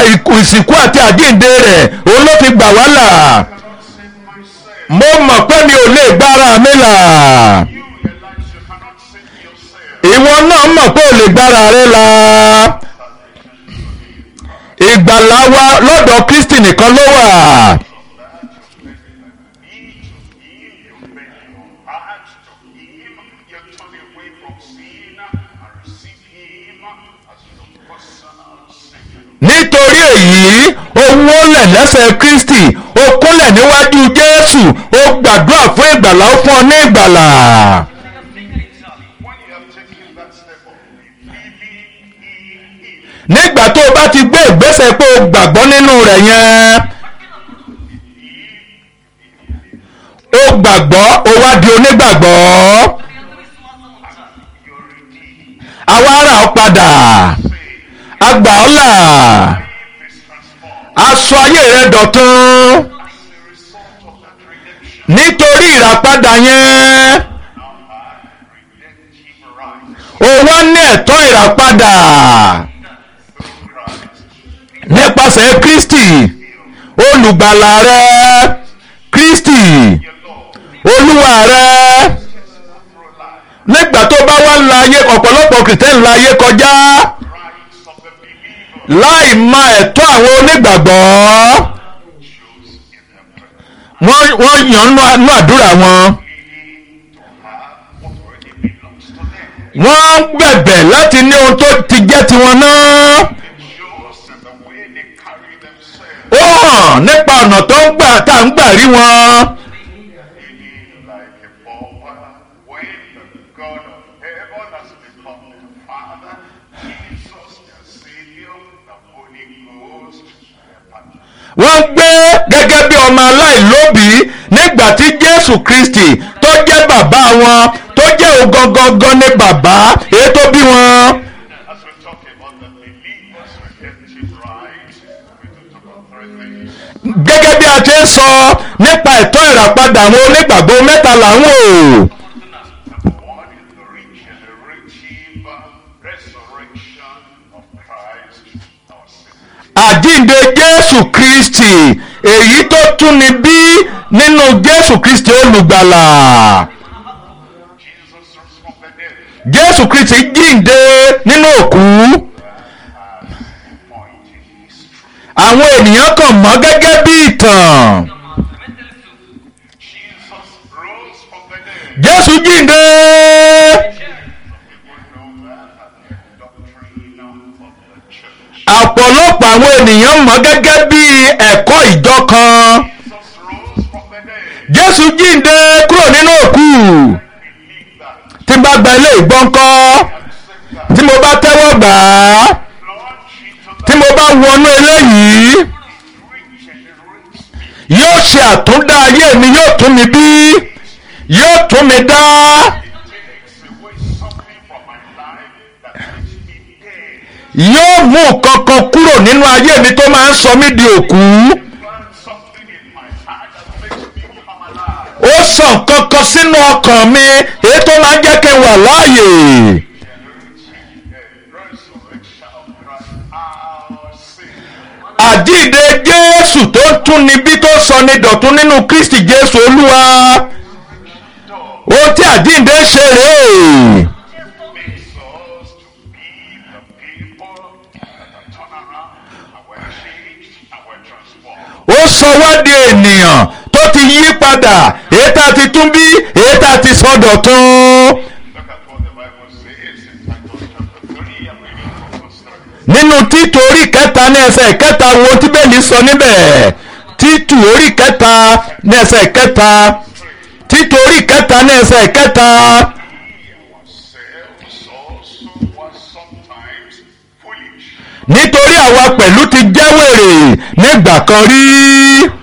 ìsìnkú àti àjíǹde rẹ̀ òun ló fi gbà wá là cannot save myself. mo mọ̀ pé mi ò lè gbára mi là You realize you cannot save yourself. ìwọ náà mọ̀ pé ò lè gbára rẹ là ìgbàlà wa lọ́dọ̀ Kristi nìkan ló wà He to him you bend your heart to him. You turn away from sin and receive him as your personal Savior. nítorí èyí ó wólẹ̀ lẹ́sẹ̀ Kristi ó kúnlẹ̀ níwájú Jésù ó gbàdúrà fún ìgbàlà ó fún ọ ní ìgbàlà. When you have taken that step of believing in him, nígbà tó o bá ti gbé ìgbésẹ̀ pé o gbàgbọ́ nínú rẹ̀ yẹn o gbàgbọ́ o wá di onígbàgbọ́ you're redeemed. àwa ara ọ padà àgbà ọ́ là Life is transformed aṣọ ayé rẹ dọ̀tun as a result of that redemption. nítorí ìràpadà yẹn Now have redemptive rights o wá ní ẹ̀tọ́ ìràpadà through Christ. nípasẹ̀ Kristi olùgbàlà rẹ Kristi Your Lord, olúwa rẹ. through life, nígbà tó bá wá ń la ayé ọ̀pọ̀lọpọ̀ kìrìtẹ́nì la ayé kọjá rights of the believer láì mọ ẹ̀tọ́ àwọn onígbàgbọ́ choose in their prayer. wọ́n wọ́n yàn nú nú àdúrà wọn Pleading to have what already belongs to them. wọ́n bẹ̀bẹ̀ láti ní ohun tó ti jẹ́ tiwọn náà It shows in the way they carry themselves. ó hàn nípa ọ̀nà tó ń gbà tá à ń gbà rí wọn Feeling like a pauper when the God of heaven has become their Father, Jesus their Savior, the Holy Ghost their Partner. wọ́n gbé gẹ́gẹ́ bí ọmọ aláìlóbìí nígbà tí Jésù Kristi tó jẹ́ bàbá wọn tó jẹ́ ògangangan ní bàbá èyí tó bí wọn. As we talk about the believer's redemptive rights, we do talk about three things. gẹ́gẹ́ bí a ti ń sọ nípa ẹ̀tọ́ ìràpadà àwọn onígbàgbọ́ mẹ́ta là ń wò. Number one is the regenerative resurrection of Christ our Savior. àjíǹde Jésù Kristi èyí tó tún ni bí nínú Jésù Kristi olùgbàlà. Jesus rose from the dead Jésù Kristi jíǹde nínú òkú. point in history. àwọn ènìyàn kàn mọ́ gẹ́gẹ́ bí ìtàn. Jesus rose from the dead. Jésù jíǹde. People know that as the doctrine of the church. ọ̀pọ̀lọpọ̀ àwọn ènìyàn mọ̀ gẹ́gẹ́ bí ẹ̀kọ́ ìjọ kan. Jesus rose from the dead. Jésù jíǹde kúrò nínú òkú. Believe that. tí n bá gba ilé ìgbọ́nkọ́ Accept that. tí mo bá tẹ́wọ́ gbà á Plunge into tí that. mo bá wọnú eléyìí Regenerate me. yóò ṣe àtúndá ayé mi yóò tún mi bí yóò tún mi dá Takes away something from my life that makes me dead. yóò mú kankan kúrò nínú ayé mi tó máa ń sọ mí di òkú Plant something in my heart that makes me come alive. ó sàn kankan sínú ọkàn mi èyí tó máa ń jẹ́ kí n wà láàyè Resurrection of Christ, our Savior. àjíǹde Jésù tó ń tún ni bí tó sọ ni dọ̀tún nínú Kristi Jésù Olúwa ohun tí àjíǹde ṣe rèé. makes us to be the people that are turned around and were changed and were transformed. ó sọ wá di ènìyàn tó ti yí padà èyí tá a ti tún bí èyí tá a ti sọ dọ̀tun. Look at what the Bible says in Titus chapter 3. I'm reading from verse 3. nínú títù orí kẹta ní ẹsẹ̀ kẹta wo tí bẹ́ẹ̀ni sọ níbẹ̀ títù orí kẹta ní ẹsẹ̀ kẹta títù orí kẹta ní ẹsẹ̀ kẹta Ourselves also were sometimes foolish, nítorí àwa pẹ̀lú ti jẹ́ wèrè nígbà kan rí